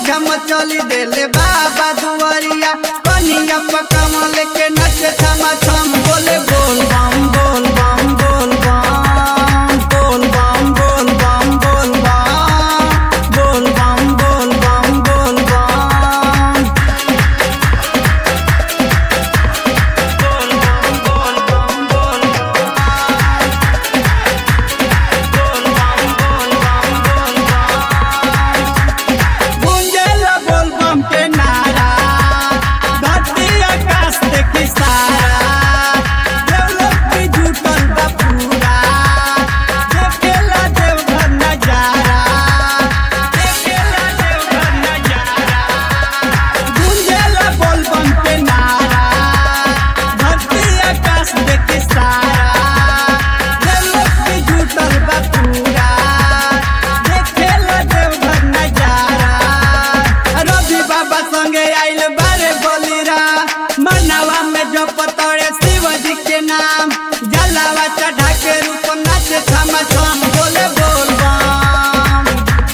झम चली देले बाबा दुआरिया कनिया पकम लेके नच थम थम बोले बोल बम बोल बम बोल बम बोल बम बोल बम बोल बम बोल बम बोल बम बोल बम गुंजेला बोल बम के नारा धरती आकाश देखी सारा देवलोक भी जुटल बा पूरा देखेला देवघर नजारा देखेला देवघर नजारा गुंजेला बोल बम के नारा धरती आकाश देखी सारा देवलोक भी जुटल बा पूरा देखेला देवघर नजारा रवि बाबा संगे आइल बारे बलिरा मनावा में जो पतोड़े शिव जी के नाम जलावा चढ़ा के रूप नाच थम थम बोले बोल बम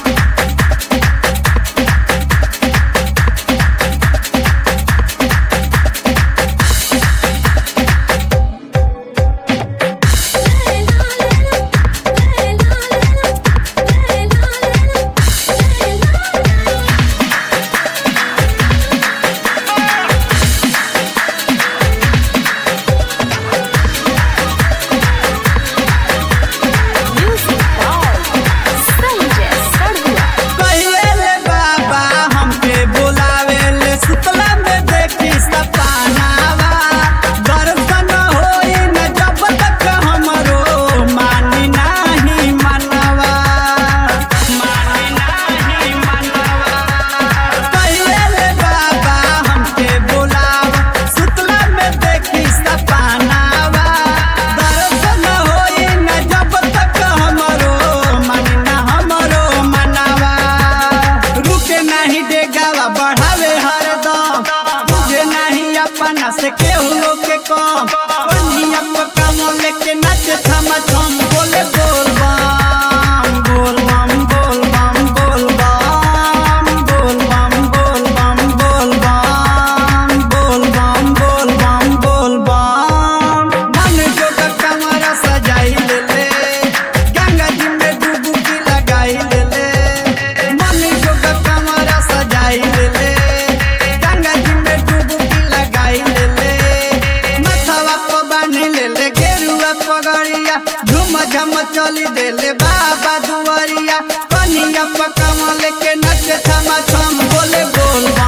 Music by Sanjay Sarua. कहिले ले बाबा हमके बुलावे ले सुतला में देखी सपनावा दर्शन होई न जब तक हमरो मानी नाही मनवा मानी नाही मनवा कहिले ले बाबा हमके बुलावा सुतला में देखी सपनावा दर्शन होई न जब तक हमरो मानी ना हमरो मनवा रुके नहीं देगावा बढ़ावे हरदम तुझे नहीं अपना से केहू लोग के कम कन्हिया पकाम लेके नाच थम थम बोले बोल बम बोल बम बोल बम बोल बम बोल बम बोल बम बोल बम बोल बम बोल बम बोल बम मन जोग कमरा सजाई ले ले गंगा जी में डुबकी लगाई ले ले मन जोग कमरा सजाई ले ले गंगा जी में डुबकी लगाई ले ले मथवा को बांध ले ले गेरुआ पगड़िया झूम झम चली देले बाबा दुआरिया कनिया पकम लेके नच थम थम बोले बोल बम